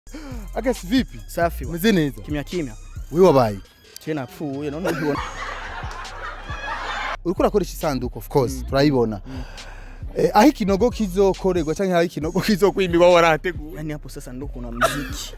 Agasi vipi? Safi wa. Umeze neza? Kimya kimya. Wewe wabaye? Je napfuye none ubibona. Uriko urakoresha isanduku of course turayibona. Eh, aho ikinogo kizokorerwa canke aho ikinogo kizokwimbirwa warateguye. Yaani hapo sasa ndo kuna mziki.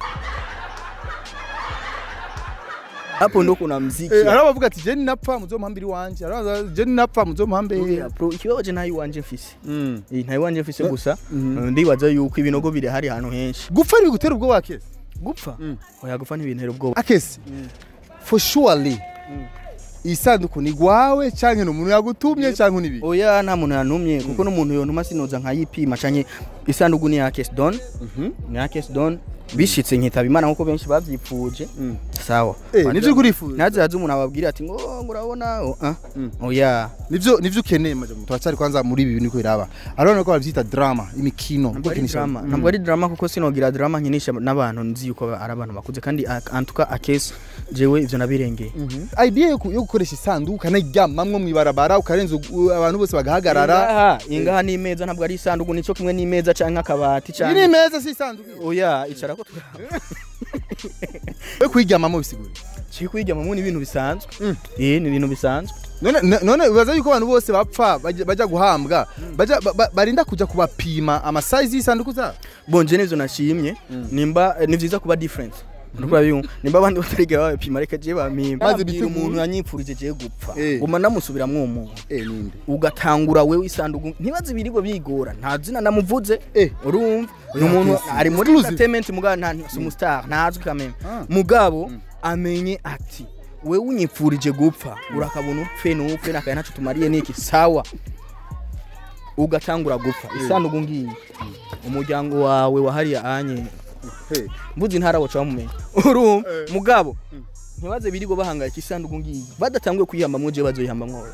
Hapo ndo kuna mziki. Eh, hariho abavuga ati je ninapfa muzompambira iwanje. Hariho abavuga ati je ninapfa muzompambe. Oya, bro ikibabaje ntayo iwanje mfise. Mm. Eh, ntayo iwanje mfise gusa Mhm. ndibaza yuko ibinogo biri hari ahantu henshi. Gupfa ni bigutera ubwoba kese. Gupfa? Mm. Oya gupfa ntibintera ubwoba. Akese. Mm. For surely. Mm. Isanduku ni gwawe canke n'umuntu yagutumye canke nibi. Oya nta muntu yantumye kuko n'umuntu yontuma sinoza nkayipima canke isanduku ni ya Kesdon Mhm. ni ya Kesdon bishitse nkitaba imana nkuko benshi bavyipfuje Mm. sawa Eh, nivyo kurifuza. nazaza umuntu ababwira ati ngo ngo urabona oh, ah. Mm. oya Nivyo nivyo ukeneye majamu. Turacari kwanza muri ibi niko biraba. Arabona ko bavyita drama, imikino. ntabwo ari gukinisha- drama Mm. ntabwo ari drama kuko sinogira drama nkinisha n'abantu nzi yuko ari abantu bakuze kandi a- antuka akesi jewe ivyo nabirengeye idea yo ku- yo gukoresha isanduku ukanaryamamwo mw'ibarabara ukarenza u- abantu bose bagahagarara ingaha ingaha n'imeza ntabwo ari isanduku nico kimwe n'imeza canke akabati iyi ni canke imeza si isanduku oya icara ko turaba yo kuyiryamamo bisigura Chiri kwiga mu ni ibintu bisanzwe. Mm. Eh ni ibintu bisanzwe. none n- none bibaza yuko abantu bose bapfa baja baja guhambwa baja ba- ba- barinda kuja kubapima amasayizi y'isanduku zabo Bonje nivyo nashimye. Mm. Nimba ni vyiza kuba different. Ndukura biyumva. Nimba abandi batarigera babipima reka je bamimba. Maze Maze bitegure. umuntu yanyipfurije je gupfa. Eh. Guma namusubiramwo umuntu. eh ninde Ugatangura wewe isanduku ntibaze ibiribwa bigora. Nta zina namuvuze. eh Urumva? Ni Oya, umuntu yes. ari muri Exclusive. entertainment mugabo nta si umustar ntazwi kameme. Ah. Mugabo amenye ati wewe unyipfurije gupfa urakabona upfe n'upfe nakaye ntaco tumariye niki sawa ugatangura gupfa isanduku ngiyi umuryango wawe wahariya anye eh mbuzi ntara waca bamumenya urumva Eh. mugabo ntibaze birigo bahangayika isanduku ngiyi badatanguye kuyihamba muje bazoyihamba mwowe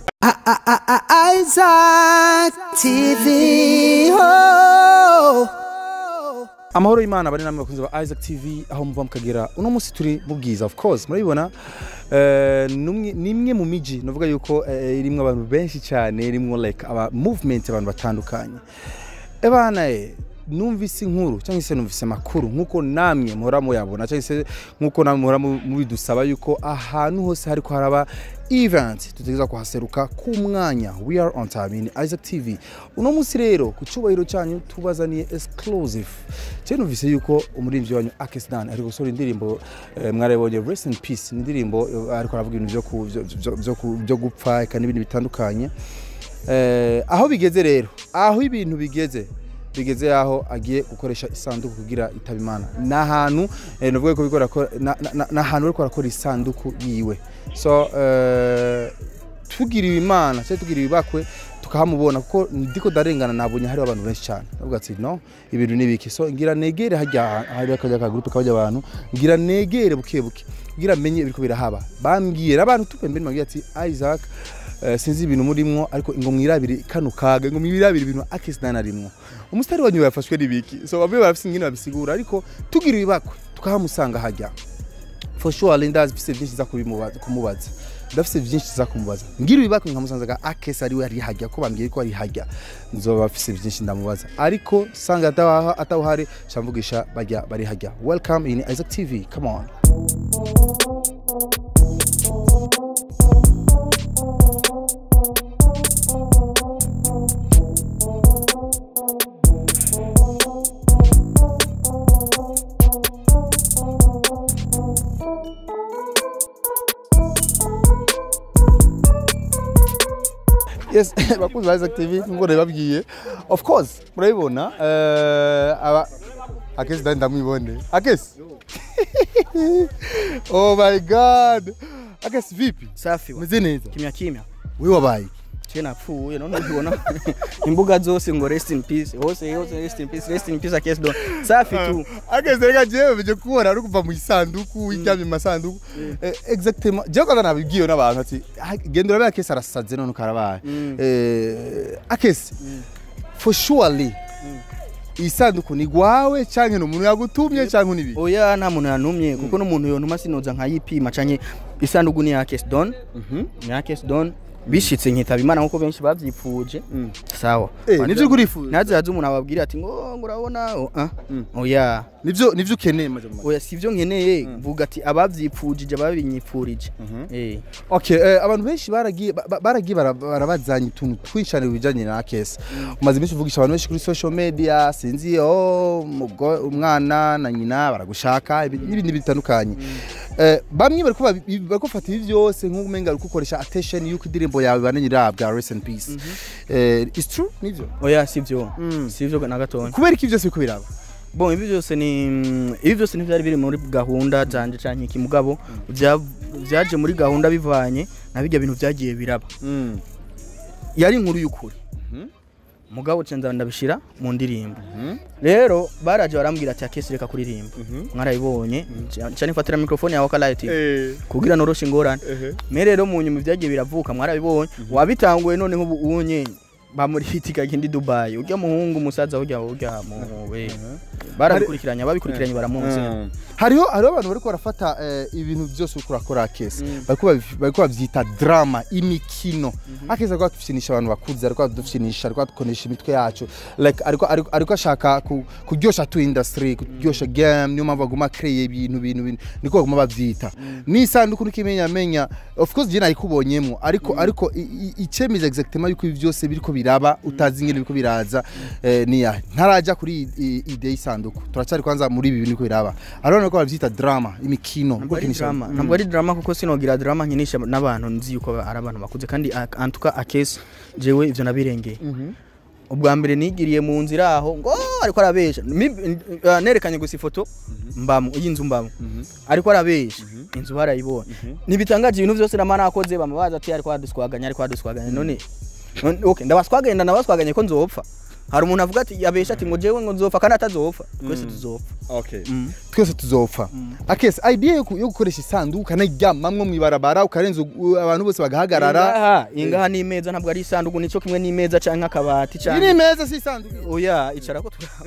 Isaac TV. Oh. amahoro y'imana bari namwe bakunze ba Isaac TV aho muva mukagera uno munsi turi mu bwiza of course murabibona eh, numwe- ni imwe mu miji navuga yuko eh, irimwo abantu benshi cyane irimwo like aba movement abantu batandukanye ebana eh numvise inkuru cyangwa se numvise amakuru nk'uko namwe muhora muyabona cyangwa se nk'uko namwe muhora mu- mubidusaba yuko ahantu hose hariko haraba event tutegereza kuhaseruka ku mwanya we are on time in Isaac TV uno munsi rero ku cyubahiro cyanyu tubazaniye exclusive cyo numvise yuko umuririmbyi wanyu Akesdan ari gusora indirimbo eh, mwarabonye rest in peace ni indirimbo eh, ariko aravuga ibintu byo ku- byo- byo- byo ku- byo gupfa eka n'ibindi bitandukanye Eh, aho bigeze rero aho ibintu bigeze bigeze aho agiye gukoresha isanduku kugira itaba imana ni ahantu eh, navuga ko bikora ko na- na- na- ni ahantu bariko barakora isanduku yiwe so eh, tugiriwe imana cyangwa tugiriwe ibakwe tukahamubona kuko ndiko ndarengana nabonye hariho abantu benshi cyane ndavuga ati no ibintu ni biki so ngira negere hajya hari akajya akagurupe k'abajya abantu ngira negere buke buke kugira menye ibiriko birahaba bambwira abantu tupembere mbabwira ati Isaac eh, sinzi ibintu murimwo ariko ngo mwirabire kano kaga ngo mwirabire ibintu Akesdan arimwo umusitari wanyu yafashwe n'ibiki so bamwe barafise ingene babisigura ariko tugiriwe ibakwe tukahamusanga hajya for sure ndazi mfise byinshi za kubimubaza kumubaza ndafise byinshi za kumubaza ngira ibibako nkamusanzaga akese ari we ari hajya ko bambwiye ko ari hajya nzoba mfise byinshi ndamubaza ariko sanga atawaha atawuhari shamvugisha bajya bari hajya welcome in Isaac TV come on yes bakunzi ba Isaac TV ngo babwiye of course murabibona eh aba akesi ndani ndamwibone akesi oh my god akesi vipi safi wa. umeze neza kimya kimya wewe wabaye je napfuye none ubibona imbuga zose ngo rest in peace hose hose rest in peace rest in peace akesi don safi tu akesi reka jewe bije kubona ari kuva mu isanduku wiryamye mu masanduku Eh, exactement jewe kwanza nabibwiwe n'abantu ati "Ah, genda urabe akesi arasaze none ukarabaye Mm. eh akesi for surely isanduku ni gwawe canke n'umuntu yagutumye canke nibi oya nta muntu yantumye kuko n'umuntu yontuma sinoza nkayipima canke isanduku ni ya Kesdon Mhm. ni ya Kesdon bishitse nkitaba imana nkuko benshi bavyipfuje sawa Eh, nivyo uriko urifuza? naze haze umuntu ababwira ati ngo ngo urabona oh, ah, oya nivyo nivyo ukeneye maze mu oya sivyo nkeneye vuga ati abavyipfujije ababinyipfurije eh Okay, eh, abantu benshi baragiye ba- ba- baragiye bara- barabazanya utuntu twinshi cyane bijanye na kesi umaze iminsi uvugisha abantu benshi kuri social media sinzi oh mugo- umwana na nyina baragushaka ibi- n'ibindi bitandukanye Eh, bamwe bariko babi- bariko bafata ibi byose nk'umenga ariko ukoresha attention yuko indirimbo yawe bane nyirabwa rest in peace Eh, it's true nivyo oya sivyo Mm. sivyo na gatonya kubera iki byose biriko biraba bon ibi byose ni ibi byose ntibyari biri muri gahunda zanje canke iki mugabo vya- vyaje muri gahunda bivanye na bijya bintu vyagiye biraba yari inkuru y'ukuri mugabo cenza ndabishira mu ndirimbo rero baraje barambwira ati akesi reka kuririmba mwarabibonye cyane fatira mikrofone yawe akalight kugira noroshe ingorane me rero mu nyuma vyagiye biravuka mwarabibonye wabitanguye none nk'ubu unye bamurihitika kindi Dubai urya muhungu musaza urya urya mu we barabikurikiranye ababikurikiranye baramunsi hariho hariho abantu bariko barafata eh, ibintu byose uriko urakora kesi bariko babi- bariko bavyita drama imikino akeza ariko adufyinisha abantu bakuze ariko adufyinisha ariko adukonesha imitwe yacu like ariko ariko ariko ashaka ku- kuryosha tu industry kuryosha game niyo mpamvu baguma kreye ibintu bintu bintu niko baguma bavyita n'isanduku nikimenya menya of course je nayikubonyemo ariko ariko i- i- icemeza exactement yuko ibi byose biriko biraba utazi ingene biriko biraza eh, niya ntaraja kuri i- i- ide y'isanduku turacyari kwanza muri ibi bintu biriko biraba arabona ko bavyita drama imikino ntabwo ari gukinisha- drama Mm. ntabwo ari drama kuko sinogira drama nkinisha n'abantu nzi yuko ari abantu bakuze kandi a- antuka akesi jewe ivyo nabirengeye ubwa mbere nigiriye mu nzira aho ngo ariko arabesha Mi- uh, nerekanye gusa ifoto mbamo y'inzu mbamo ariko arabesha inzu barayibonye ntibitangaje ibintu byose nama nakoze bama baza ati ariko aduswaganya ariko aduswaganya none none- okay ndabaswaganya ndabaswaganya ko nzopfa hari umuntu avuga ati yabesha ati ngo jewe ngo nzopfa kandi atazopfa twese tuzopfa Mm. twese tuzopfa akese idea yo ku- yo gukoresha isanduku ukanaryamamwo mw'ibarabara ukarenza u- abantu bose bagahagarara ingaha ingaha ni imeza ntabwo ari isanduku nico kimwe n'imeza canke akabati iyi canke ni imeza si isanduku oya icara ko tura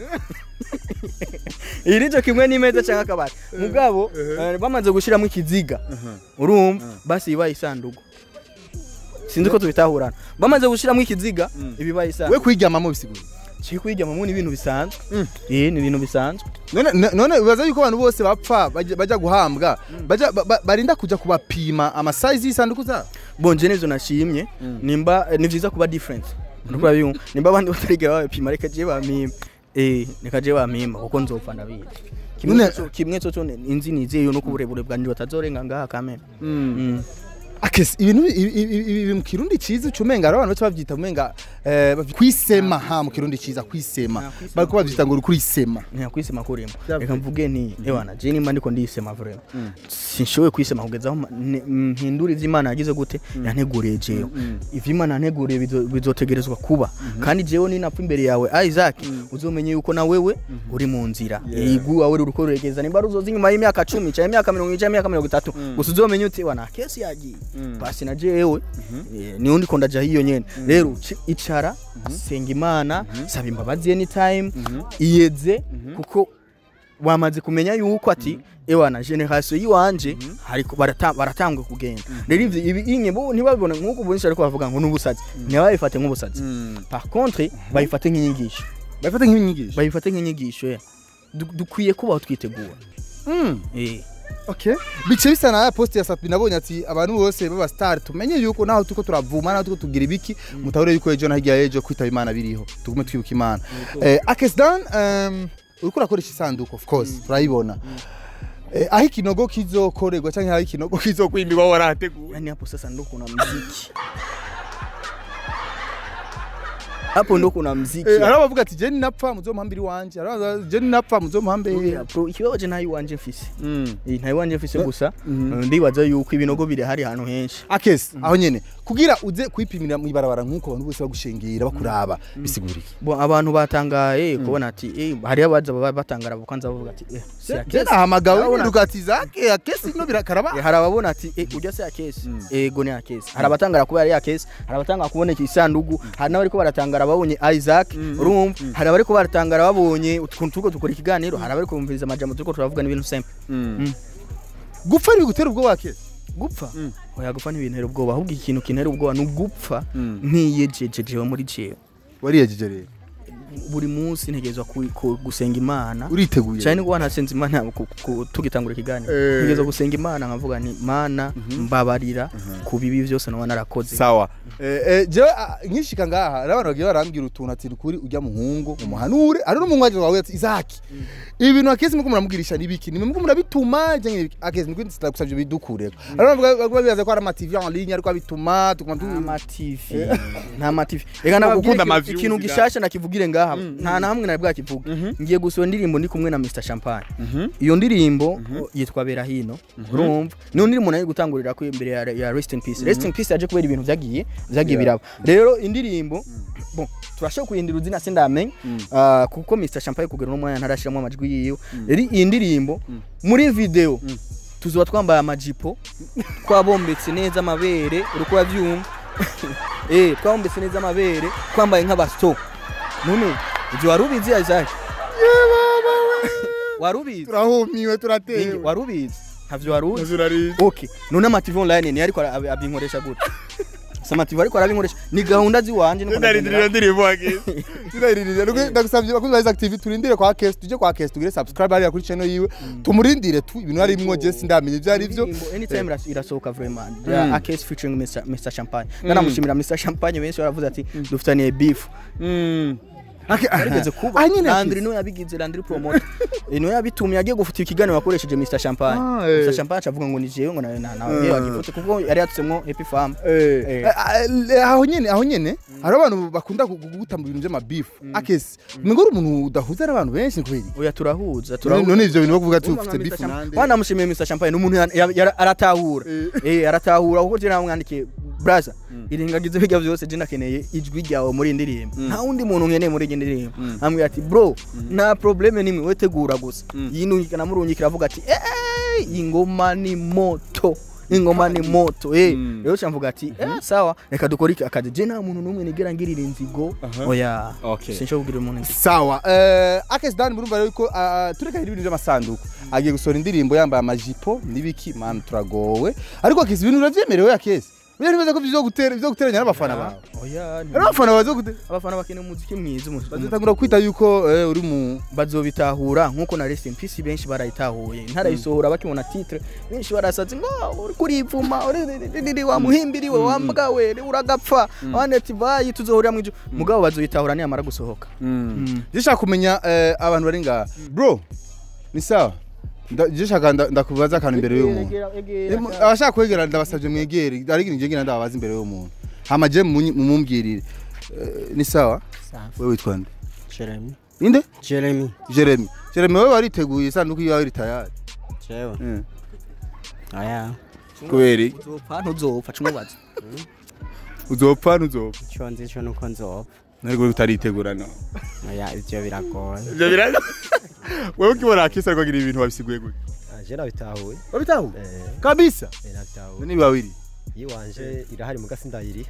iyi nico kimwe n'imeza canke akabati mugabo eh, bamaze gushiramo ikiziga urumva basi ibaye isanduku sinzi ko tubitahurana bamaze gushiramo ikiziga ibibaye we isanduku kuyiryamamo bisigura kiri kuyijyamamo ni ibintu bisanzwe eh ni ibintu bisanzwe none n- none bibaza yuko abantu bose bapfa bajya bajya guhambwa bajya ba- ba- barinda kuja kubapima amasayizi y'isanduku zabo bonje nivyo nashimye nimba eh, ni vyiza kuba different nuko babimu nimba abandi batarigira babipima reka je bamima eh reka je bamima kuko nzopfa ndabizi kimwe None- coco- kimwe coco ni- inzi nizeyo no kuburebure bwanje batazorenga ngaha kamera Mm. akese ibintu ibi- ibi ibi- ibi mu kirundi ciza ucumenga hari abantu baca bavyita umenga eh, bavy- kwisema ha mu kirundi ciza kwisema Ah, kwisema bariko bavyita ngo uri kurisema nta kwisema kurimo Vyavuye. reka mvuge nti ewana je nimba ndiko ndisema vrema sinshoboye kwisema kugeza aho ma- ne- mpindura ivyo imana yagize gute yanteguriye jewe ivyo imana yanteguriye bizo- bizotegerezwa kuba kandi jewe ninapfa imbere yawe isaac uzomenye yuko na wewe uri mu nzira igu wawe uri kuregeza nimba ruzoza inyuma y'imyaka cumi canke imyaka mirongo ine canke imyaka mirongo itatu gusa uzomenye uti wana kesi yagiye basi na jewe eh, niho ndiko ndaja hiyo nyene rero ci- icara senga imana saba imbabazi anytime iyeze kuko wamaze kumenya yuko ati ewana generation yiwanje hariko barata- baratangwe kugenda rero ivyo ibi inye bo ntibabibone nk'uko ubunisha ariko bavuga ngo n'ubusazi ntibabifate nk'ubusazi par contre bayifate nk'inyigisho bayifata nk'inyigisho bayifate nk'inyigisho ya Du- dukwiye kubaho twitegura eh okay bice bisa na ya post ya Sapi nabonye ati abantu bose baba star tumenye yuko naho tuko turavuma naho tuko tugira ibiki mutahure yuko ejo na hirya y'ejo kwitaba imana biriho tugume twibuka imana eh akes dan um, uriko urakoresha isanduku of course turayibona eh, aho ikinogo kizokorerwa canke aho ikinogo kizokwimbirwa warateguwe yani hapo sasa ndo kuna mziki hapo ndo kuna mziki Eh, hari abavuga ati je ninapfa muzomuhambira iwanje hari abavuga je ninapfa muzomuhambe Oya, bro ikibabaje ntayo iwanje mfise Mm. Eh, ntayo iwanje mfise gusa ndibaza yuko ibinogo biri hari ahantu henshi akes aho nyene kugira uze kwipimira mw'ibarabara nk'uko abantu bose bagushengera bakuraba bisigura iki bo abantu batangaye kubona ati eh hari abaza baba batangara kwanza bavuga ati eh si je akesi nahamagawe Urabona- niruga ati zake akesi no birakaraba Eh, hari ababona ati eh ujya se akesi ego ni akesi hari abatangara kuba ari akesi hari abatangara kuboneka isandugu hari n'abariko baratangara babonye Isaac urumva hari abariko baratangara babonye utuntu tuko dukora ikiganiro hari abariko bumviriza amajambo turiko turavuga n'ibintu simple gupfa ni gutera ubwo wake gupfa oya gupfa ntibintera ubwoba ahubwo ikintu kintera ubwoba ni ugupfa Mm. ntiyejeje jewe muri jewe wariyejeje rero buri munsi ntegerezwa ku- ku- gusenga imana uriteguye cyane nubwo nasenze imana ku- ku- tugitangura ikiganiro Eh. ntegerezwa gusenga imana nkavuga nti mana mbabarira ku bibi byose naba narakoze sawa eh, eh, jewe ah, nkishika ngaha hari abantu bagiye barambwira utuntu ati kuri ujya muhungu umuhanure ari n'umuhungu wawe ati izaki ibi bintu akezi muko muramubwirisha nibiki nimwe muko murabituma cyangwa ibiki akezi muko ndagusabye bidukureko hari abantu bavuga- bavuga bibaza ko ari ama TV en ligne ariko abituma tukuma tu nta mativi nta mativi reka nababwire gukunda ikintu- amaviews ikintu ga. gishasha nakivugire ngaha nta na hamwe nari bwakivuga ngiye gusohora indirimbo ndi kumwe na Mr Champagne iyo ndirimbo yitwa Bera hino urumva niyo ndirimbo nayo gutangurira ko imbere ya, ya Rest in Peace Rest in Peace yaje kubera ibintu vyagiye vyagiye biraba rero indirimbo bon turashobora kuyindira uzina sindamenye ah, kuko Mr Champagne kugera no mwanya ntarashiramo amajwi yiwe rero iyi ndirimbo muri video tuzoba twambaye amajipo twabombetse neza amabere uriko uravyumva eh twabombetse neza amabere twambaye nk'abasto none ibyo wari ubizi Isaac wari ubizi turahumiwe Ningi, turatewe wari ubizi ntavyo wari uzi zurari okay none amativi online ni ariko ara- abinkoresha gute si amativi ariko arabinkoresha ni gahunda ziwanje niko ndarindirira ndagendera. ndirimbo akezi ndarindirira nuko ndagusabye bakuzi ba Isaac TV turindire kwa Kesi tuje kwa Kesi tugire subscribe hariya kuri channel yiwe tumurindire tu ibintu harimwo je sindamenye ibyo ari byo Indirimbo anytime iras- irasohoka vraiment ya Akes featuring Mr Mr Champagne nanamushimira Mr Champagne benshi baravuze ati dufitaniye beef yarigeze kuba Ah, nyine Landry ati- niwe yabigize Landry promoter Eh, niwe yabitumye yagiye gufuta ikiganiro wakoresheje Mr Champagne Ah, eh. Mr Champagne acavuga ngo ni jewe ngo na na na yewe agifute kuko yari yatsemwo Happy Farm Eh, Eh. eh, aho nyene aho nyene hari abantu bakunda kuguta mu bintu by'amabifu akesi ngo uri umuntu udahuza n'abantu benshi kweli oya turahuza none turahuza none ivyo bintu bakuvuga ati Urumva ufite nka Mr. bifu Champagne- nande wanamushimiye Mr Champagne ni umuntu ya- ya- ya- aratahura eh aratahura kuko je namwandikiye braza irengagize bijya byose je nakeneye ijwi ryawe muri iyi ndirimbo nta wundi muntu nkeneye muri iyi ndirimbo ambwira ati bro nta probleme nimwe we tegura gusa yinungika namurungikira avuga ati eh ingoma ni moto ingoma ni moto eh rero cyamvuga ati eh sawa reka dukore iki akazi je nta muntu numwe nigera ngirira inzigo oya Okay. sinshobora kugira umuntu inzigo sawa eh, akesi dani murumva rero ko ah, turekanye ibintu by'amasanduku agiye gusohora indirimbo yambaye amajipo n'ibiki man turagowe ariko akesi ibintu uravyemerewe akesi Buriya ntibaza ko vyo gutera vyo guteranya n'abafana bawe oya rero abafana bazo gute abafana bakeneye umuziki mwiza umu- bazatangura kwita yuko eh, uri mu bazobitahura nkuko na Rest in Peace benshi barayitahuye ntarayisohora bakibona titre benshi barasatse ngo "Ah, uri kurivuma uri- uri- uri- uri- wa muhimbiriwe wa mbwa we uragapfa abandi ati bayi tuzohurira mu ijuru mugabo bazoyitahura niyamara gusohoka gishaka kumenya eh, abantu bari ngaha bro ni sawa Nda- gishaka nda- ndakubaza akantu imbere y'umuntu Emu- abashaka kwegera ndabasabye mwegere ariko njye ngira ndababaza imbere y'umuntu hama je mumunyi- mumumbwirire Eh, ni sawa wewe witwa nde Jeremy. inde Jeremy. Jeremy Jeremy wewe wariteguye isanduku yawe iri tayari Jewe. Eh. Aya. kubera iki? uzopfa ntuzopfa cumubaza uzopfa ntuzopfa Ico nzi co nuko nzopfa. ntabwo utaritegura no Aya ivyo biragoye. ibyo biraga wewe ukibona akisa ariko agira ibintu wabisiguye gute Aje nabitahuye. wabitahu Eh, kabisa eh, nabitahuye. ni bawiri Yiwanje irahari muga sindayiri.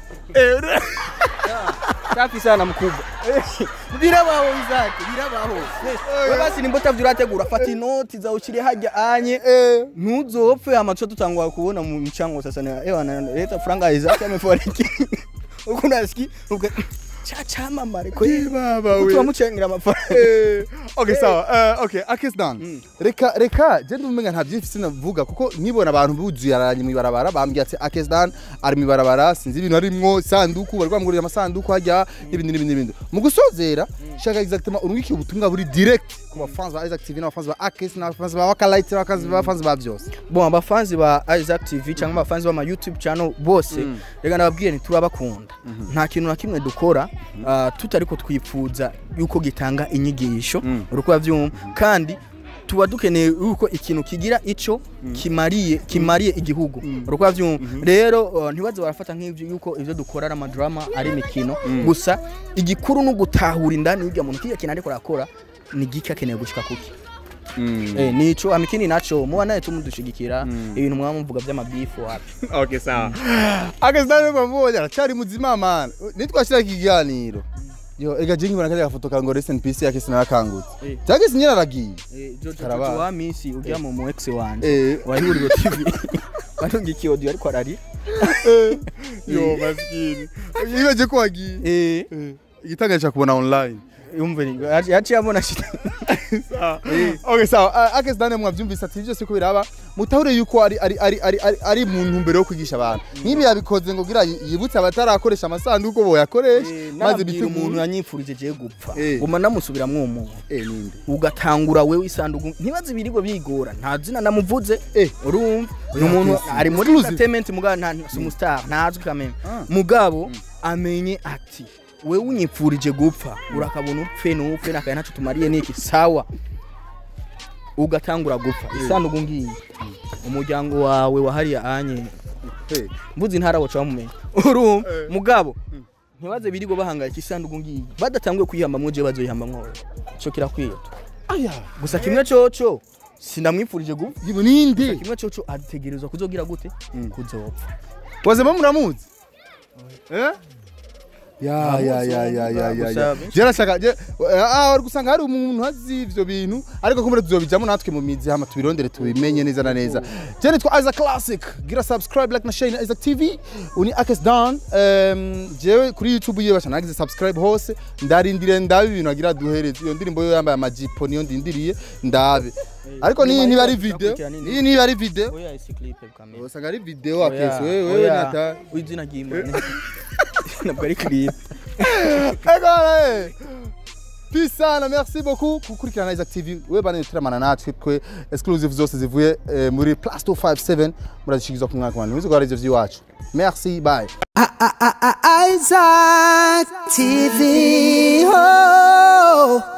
safi sana mkubwa birabaho izake birabaho we basi nimba utavyo urategura fata inoti zawe ushire hajya anye ntuzopfe amaco tutangwa kubona mu michango sasa na ewa na leta franga izake amefariki uko nasiki uko cha chama mare ko baba we tuwamuchengira amafaranga Eh, okay sawa eh, okay akis dan reka reka je ndumenya nta byinshi sinavuga kuko nkibona abantu buzuye aranye mu ibarabara bambwiye ati akis dan ari mu ibarabara sinzi ibintu arimwo sanduku bari kwamugurira amasanduku hajya n'ibindi n'ibindi n'ibindi mu gusozera shaka exactement urungiki ubutumwa buri direct ku bafans ba Isaac TV n'abafans ba akis n'abafans ba Wakalight n'abafans ba byose bon abafanzi ba Isaac TV cyangwa abafanzi ba ma YouTube channel bose rega nababwiye nti turabakunda nta kintu na kimwe dukora ah, tutari ko twifuza yuko gitanga inyigisho uruko bavyumva kandi tuba dukeneye yuko ikintu kigira ico kimariye kimariye igihugu uruko bavyumva rero uh, ntibaze barafata nk'ivyo yuko ivyo dukora ari amadrama ari imikino gusa igikuru no gutahura indani y'irya muntu kiya kintu ariko arakora ni giki akeneye gushika kuki Eh, nico amikini naco muba naye tumudushigikira ibintu mwaba muvuga by'amabifu wapi okay sawa akis dan bamubonye aracari muzima man nitwashira ikiganiro yo ega jingi bana kaje gafoto kango rest in peace akis narakangutse Eh. cyagise nyine aragiye Eh, Jojo Karabaye. Jojo wa misi ujya mu mu ex wanje Eh. wa Ihuriro TV barunga ikiyodio ariko ararira yo maskini ibaje ko wagiye eh igitangaje cya kubona online yumve ni- yaci- yaciye abona shita okay sawa uh, akes dane mwavyumvise ati byose ko biraba mutahure yuko ari ari ari ari ari, ari mu ntumbero yo kwigisha abantu nibi yabikoze ngo gira yibutse abatarakoresha amasanduku bo yakoresha maze maze bitegura umuntu yanyifurije je gupfa Eh. guma namusubiramwo uwo muntu eh ninde ugatangura wewe isanduku ntibaze ibirigo bigora nta zina namuvuze Eh. urumva ni Oya, umuntu Chris, ari muri exclusive. entertainment mugabo nta si umustar ntazwi kameme Ah. mugabo amenye ati wewe unyipfurije gupfa urakabona upfe n'upfe nakaya ntacyo tumariye niki sawa ugatangura gupfa isanduku ngiyi umuryango wawe wahariya anye eh mbuzi intara waca bamumenya urumva Eh. mugabo ntibaze birigo bahangayika isanduku ngiyi badatanguye kuyihambamwo je bazoyihambamwo wewe ico kirakwiye aya gusa kimwe coco sinamwifurije gupfa yibo ninde kimwe coco ategerezwa kuzogira gute Mm. kuzopfa wazema muramuzi eh ya ya ya ya ya ya ya Gusa- jerashaka je ah uri gusanga hari umuntu azi ivyo bintu ariko kumure tuzobijamo natwe mu mizi hama tubirondere tubimenye neza na neza je nitwa Isaac Classic gira subscribe like na share na Isaac TV uni Akes Down um, jewe kuri YouTube yiwe basha nagize subscribe hose ndarindire ndabe ibintu agira duhereze iyo ndirimbo yo yambaye amajipo niyo ndindiriye ndabe ariko niyi niba ari video niyi niba ari video oya isi clip kamera usanga ari video Akes wewe wewe nata izina ry'Imana ntabwo ari clip Agora, Peace sana, merci beaucoup kukurikirana Isaac TV. We bane turamana natwe twe exclusive zose zivuye eh, muri Plus 257 murazishikizwa ku mwaka wanje. Muzi ko ari ivyo vyiwacu. Merci, bye. Isaac TV. Oh.